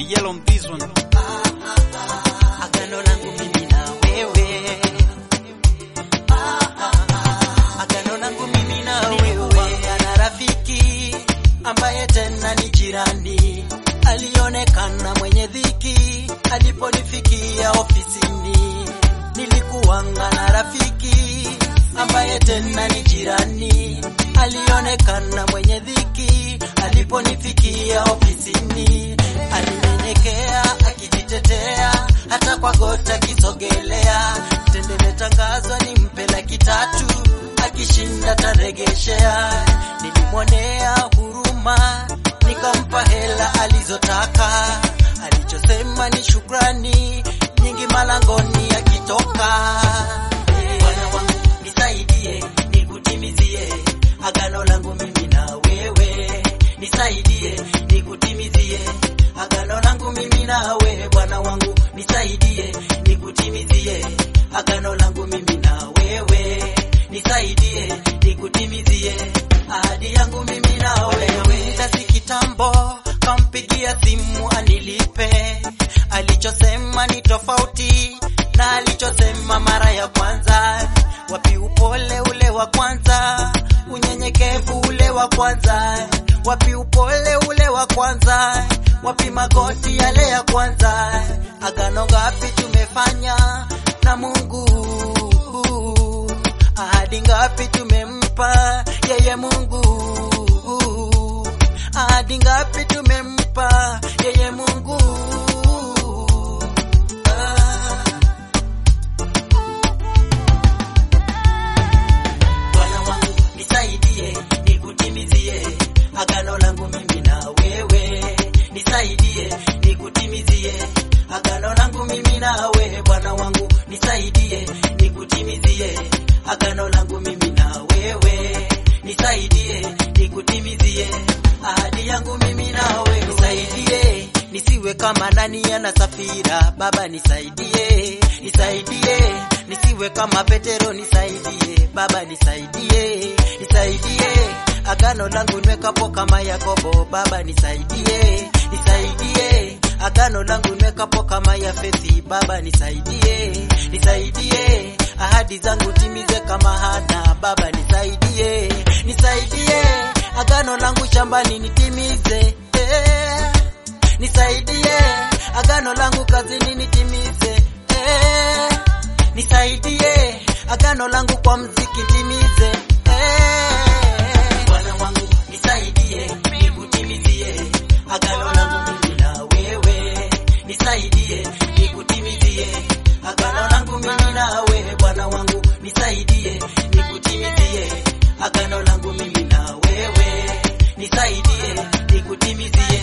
yell on this one. Agano langu mimi na wewe, agano langu mimi na wewe, na rafiki ambaye tena ni jirani, alionekana mwenye dhiki aliponifikia ofisini. Nilikuwanga na rafiki ambaye tena ni jirani, alionekana mwenye dhiki aliponifikia ofisini. Alinyenyekea akijitetea, hata kwa gota akisogelea. Tende metangazwa nimpe laki tatu, akishinda taregeshea. Nilimwonea huruma, nikampa hela alizotaka. Alichosema ni shukrani nyingi malangoni akitoka. Bwana wangu nisaidie, nikutimizie agano langu mimi na wewe, nisaidie nikutimizie agano langu mimi na wewe. Bwana wangu nisaidie, nikutimizie agano langu mimi na wewe, nisaidie nikutimizie ahadi yangu mimi na wewe. Tasi kitambo kampigia simu anilipe, alichosema ni tofauti na alichosema mara ya kwanza. Wapi upole ule wa kwanza, unyenyekevu ule wa kwanza? Wapi upole ule wa kwanza? Wapi magoti yale ya kwanza? Agano ngapi tumefanya na Mungu? Ahadi ngapi tumempa yeye Mungu? Ahadi ngapi tumempa yeye Mungu? Ah. Bwana wangu nisaidie, nikutimizie agano langu mimi na wewe, nisaidie, nikutimizie agano langu mimi na wewe. Bwana wangu nisaidie, nikutimizie agano langu mimi na wewe, nisaidie, nikutimizie ahadi yangu mimi na wewe, nisaidie nisiwe kama nani ana safira. Baba nisaidie, nisaidie nisiwe kama Petero, nisaidie Baba, nisaidie, nisaidie agano langu nwekapo kama Yakobo. Baba nisaidie, nisaidie agano langu nwekapo kama Yafethi. Baba nisaidie, nisaidie ahadi zangu timize kama Hana. Baba nisaidie, nisaidie agano langu shambani nitimize eh. Nisaidie agano langu kazini nitimize eh. Nisaidie agano langu kwa mziki timize eh. Bwana wangu nisaidie, nikutimizie agano langu mimi na wewe, nisaidie nikutimizie agano langu mimi na wewe. Bwana wangu nisaidie, nikutimizie agano langu mimi na wewe, nisaidie nikutimizie